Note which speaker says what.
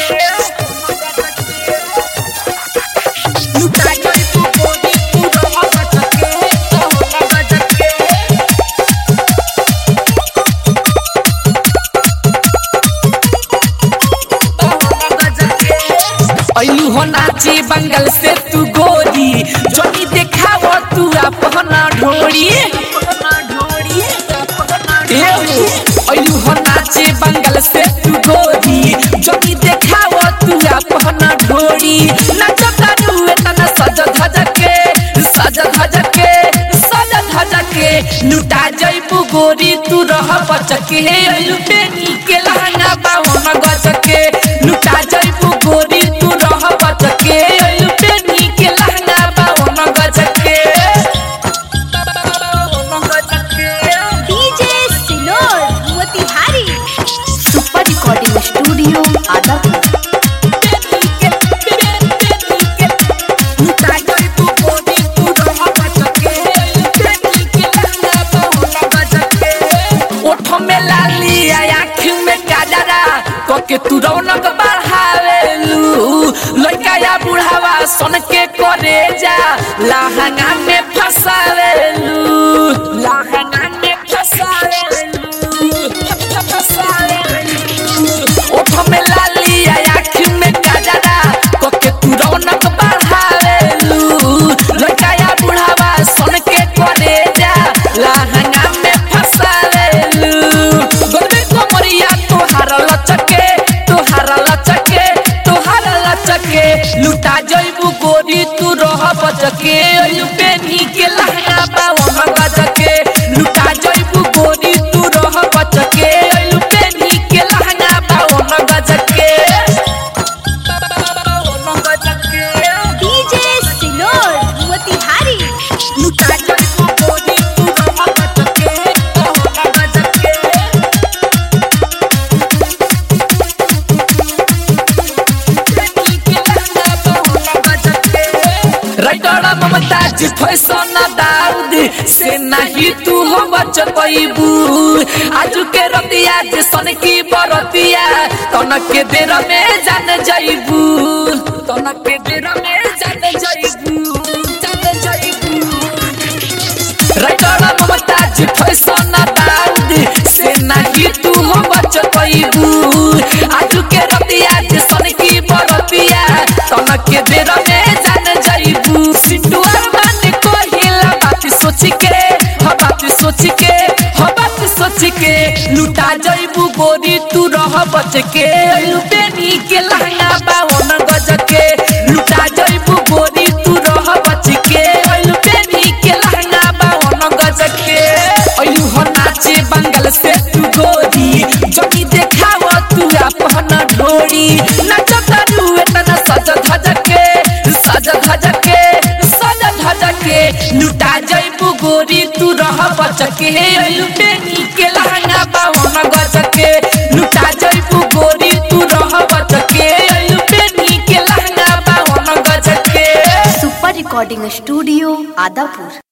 Speaker 1: लुटा जइबू गोरी तू रह बचके हो बचके ऐलू हो नाची बंगल से तू गोरी जोनी देखाव तू अपना ढोरी ऐलू हो नाची बंगल से तू गोरी जोनी देखाव तू अपना ढोरी नच तारू एतना सज धज के सज धज के सज धज के लुटा जइबू गोरी तू रह बचके ऐलू बेनी के लहंगा बावन गजके लुटा जइबू गोरी तू रह बचके ऐलू बेनी के लहंगा बावन गजके बावन गजके
Speaker 2: डीजे सिनोर Motihari super recording studio Adapur
Speaker 1: के तू रौनक बढ़ावेलू लड़का या बुढ़ावा सन के करे जा लहंगा में फसावेलू लहंगा में फसावेलू फसावेलू ओठ में लाली आँख में गजरा कोके तू रौनक बढ़ावेलू लड़का या बुढ़ावा सन के करे जा लहंगा में फसावेलू गोलबे कोमरिया तोहार लचके तोहार लचके तोहार लचके लुटा जइबू गोरी तू रह बचके अयु बेनी के लहंगा बावन गजके लुटा जइबू गोरी तू रह बचके अयु बेनी के लहंगा बावन गजके बावन गजके
Speaker 2: डीजे सिनोर मोतिहारी
Speaker 1: लुटा जइबू गोरी तू रह बचके बावन गजके राइटर ममताज फैशन दाऊद से नहीं तू हो बच पैबू आज के रतिया जे सन की बरतिया तनक के देर में जान जाइबू तनक के देर में जान जाइबू जान जाइबू राइटर ममताज फैशन दाऊद से नहीं तू हो बच पैबू आज के रतिया जे सन की बरतिया तनक के देर में जान जाइबू सिंटुआ मान को हिला बात सोच के ह बात सोच के ह बात सोच के लुटा जाइबू गोरी तू रह बच के लुटेनी के लहंगा बावन गज के लुटा जाइबू गोरी तू रह बच के लुटेनी के लहंगा बावन गज के अयू हो नाचे बंगल से तू गोरी जगी देखाव तू अपना ढोरी नच तारू एतना सज धज के सज धज के सज धज के लुटा जइबू गोरी तू रह बचके लुटेनी के लहंगा बावन गजके लुटा जइबू गोरी तू रह बचके लुटेनी के लहंगा बावन गजके
Speaker 2: सुपर रिकॉर्डिंग स्टूडियो आदापुर